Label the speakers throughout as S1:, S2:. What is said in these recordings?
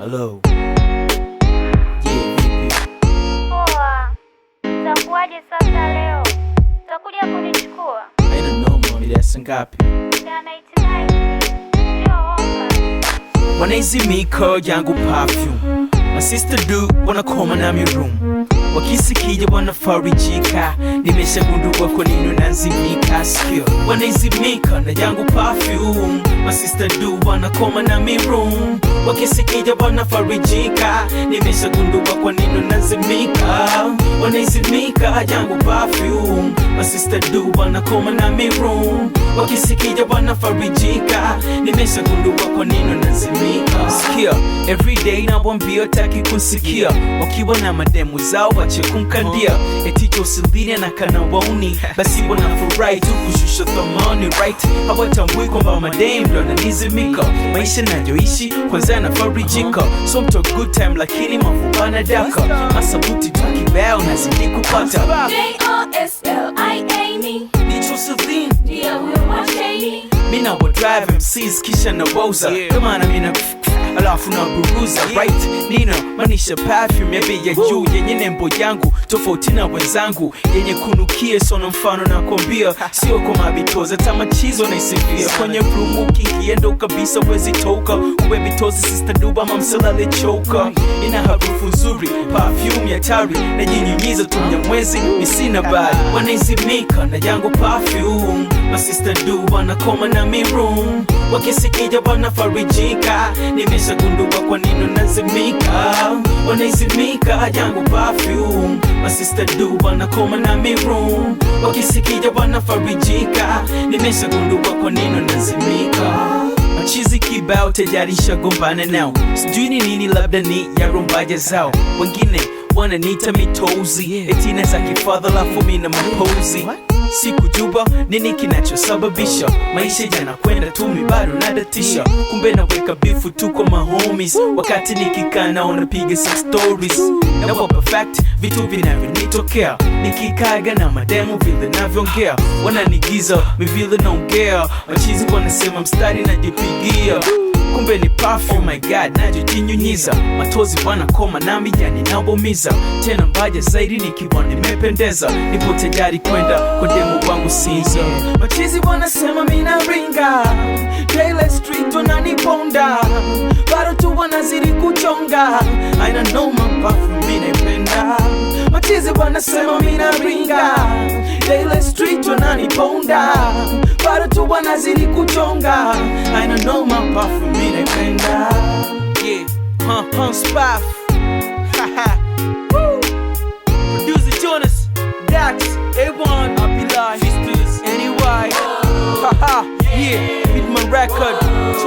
S1: Hello. Yeah, vipi?
S2: Poa, utakuwaje sasa leo? Utakuja kunichukua?
S1: Haina noma, mida ya saa ngapi?
S2: Jana itinai sio oka.
S1: Wanaizimika yangu perfume My sister do wanakoma na mi room wakisikija wanafarijika nimeshagundua kwa nini unazimika sikio wanaizimika na yangu perfume My sister do wanakoma na mi room wakisikija wanafarijika nimeshagundua kwa nini unazimika wanaizimika yangu perfume My sister do wanakoma na mi room wakisikija wanafarijika nimeshagundua kwa nini unazimika sikia everyday nawambia taki kunsikia wakiwa na mademu zao wache kumkandia eticho usiline na kana wauni basi wanafurahi tu kushusha thamani right hawatambui kwamba madem ndo ananizimika maisha nayoishi kwanza nafarijika so mto good time lakini mavubana daka masabuti tukibao nazidi kupata
S3: J-O-S-L-I-A-N-E
S1: nicho usiline
S3: ndiye huyo mwasheni
S1: mina wa drive MCs kisha na woza kama na mina alafu na buruza right nina manisha perfume ya bei ya juu yenye nembo yangu tofauti na wenzangu yenye kunukie sona mfano na kwambia sio kwa mabitoza tamachizo naisifia kwenye room ukiingia ndo kabisa wezi toka uwe bitozi sister duba mamsalale choka ina harufu nzuri perfume ya tari najinyunyiza tu mnyamwezi misina bali wanaizimika na yangu perfume masista du wanakoma na mi room wakisikija wanafarijika nimeshagundua kwa nini unazimika wanaizimika yangu perfume masista du wanakoma na mi room wakisikija wanafarijika nimeshagundua kwa nini unazimika machizi kibao tayari shagombana nao sijui ni nini labda ni ya rumbaja zao wengine wananiita mitozi etina za kifadha lafu mina mapozi sikujua nini kinachosababisha maisha yanakwenda tu mi bado nadatisha kumbe naweka bifu tu kwa mahomies wakati nikikaa naona piga some stories nawapa fact vitu vinavyonitokea nikikaga na mademu vile navyoongea wananigiza mi vile naongea machizi wanasema mstari najipigia kumbe ni perfume my god najojinyunyiza matozi wanakoma nami yani nabomiza tena mbaja zaidi nikiwa nimependeza nipo tayari kwenda kwa demu wangu siza machizi wanasema mina ringa Daily street wananiponda bado tu wanazidi kuchonga aina noma perfume mi naipenda machizi wanasema mina ringa Daily street wananiponda bado tu wanazidi kuchonga aina noma perfume mi naipenda yeah huh, huh, spaff Haha. Woo. Producer Jonas, Dax, A1, Abdullah, Sisters, NY. Haha, yeah, beat my record.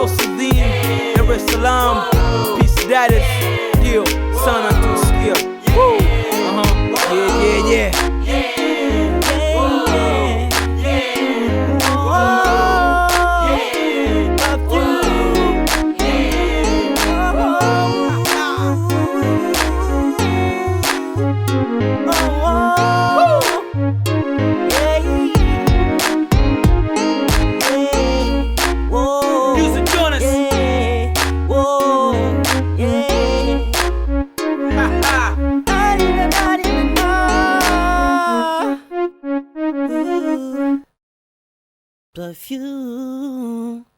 S1: Chosidin, Dar es Salaam, Peace Status, Deal, Sana Tuskia. Woo, uh-huh, yeah, yeah, yeah. Music Jonas. Haha.
S4: Perfume.